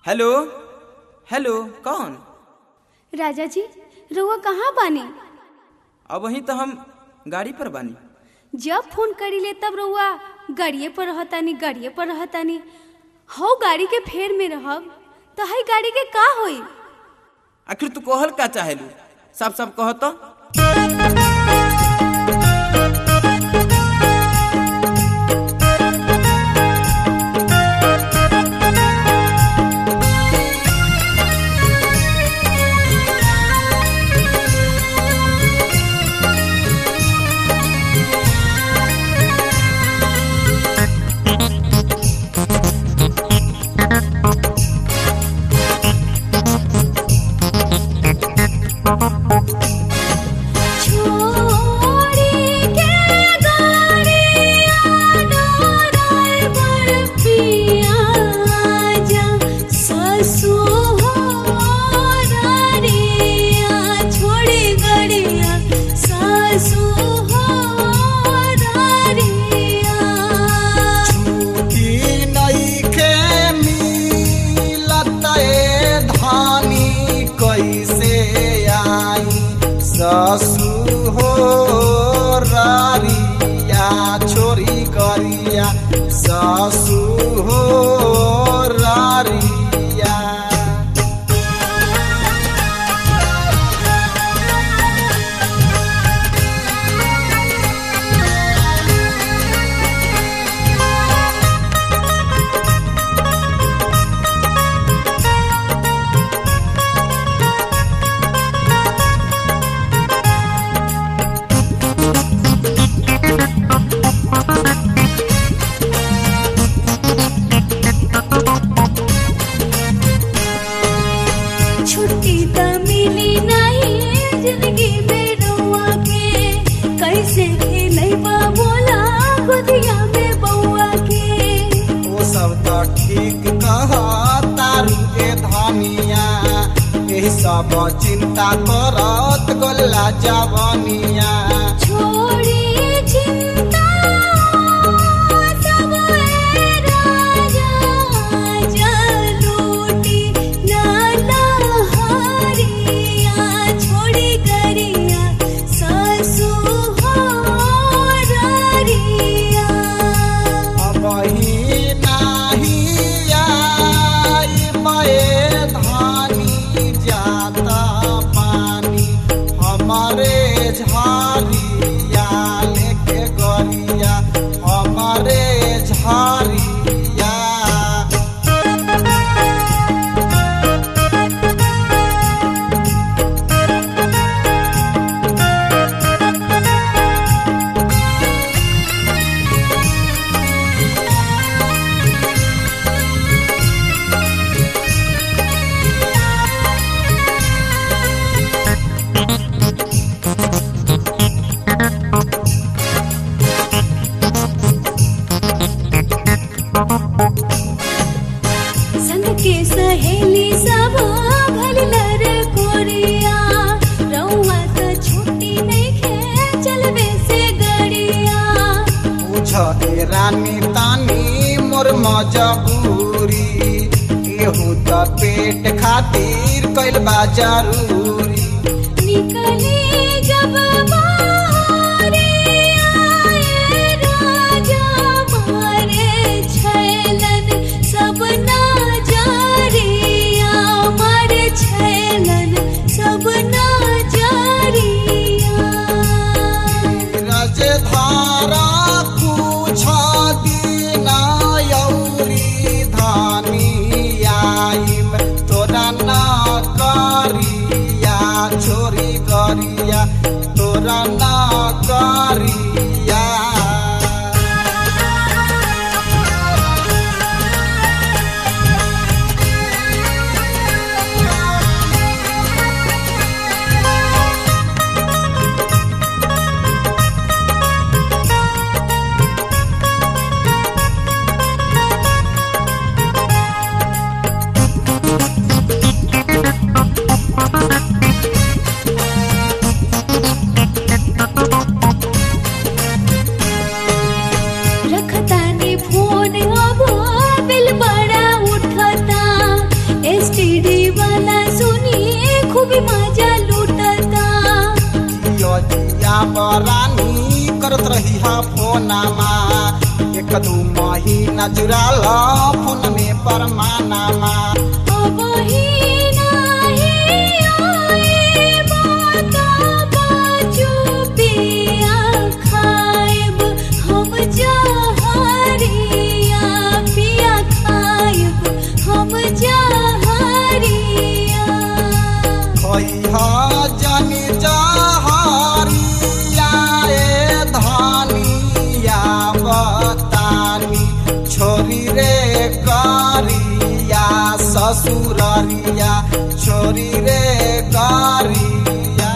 hello hello कौन राजा जी रउआ कहाँ बानी अब वहीं तो हम गाड़ी पर बानी जब फोन करी ले तब रउआ गाड़िए पर रहतानी गाड़िए पर रहतानी हौ गाड़ी के फेर में रहब तो हई गाड़ी के का होई आखिर तू कहल का चाहेलू साफ साफ कह तो छोड़ी के गाड़िया ड्राइवर पिया जा ससुरारिया छोड़ी गाड़िया ससुरारिया छुट्टी नइखे मिलत ए धानी कैसे आई ससु हो रारिया छोरी करिया ससु हो रारिया छुट्टी त मिली नहीं जिंदगी में रउआ के कैसे खेलैबा बोला गोदिया में बउआ के ओ सब तो ठीक कह तारू के धनिया एही सब चिंता करत गोला जवनिया छोड़ी चिंता सब ए राजा जा लूटी नाला हरिया छोड़ी करिया सासू हो ररिया अबही नाही आई मए धानी जाता पानी हमारे झारिया लेके गरिया हमारे झारिया संग के सहेली सब भललर कोरिया रउआ त छुट्टी नइखे चलबे से गड़िया पूछ ए रानी तानी मोर मजबूरी एहू त पेट खातिर कैल बा जरूरी निकली जब बारी आए राजा मारे छैलन सब नाजरिया मारे छैलन सब नाजरिया रजधारा कुछ दिन यौरी धानी आइम तोरा न करिया छोरी करिया तोरा न करिया दू महीना जुड़ाल फोन में परमानामा अब ही नाही आइब त बाजू पिया खाइब हम जहरिया पिया खाइब हम जहरिया खैहा जनी जहरिया ए धनिया बतानी छोरी रे करिया ससुररिया छोरी रे करिया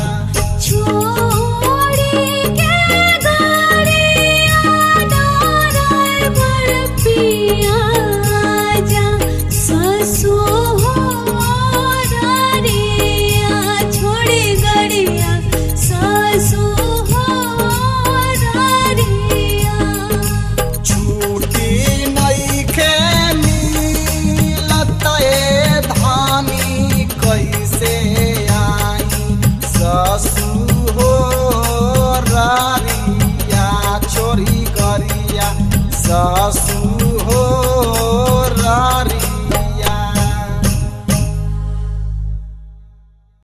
छोड़ी के गरिया ड्राइवर पिया जा ससुरारिया छोड़ी गरिया ससुरारिया छुट्टी नइखे मिलत ए धानी कैसे आई ससुरारिया छोरी गरिया स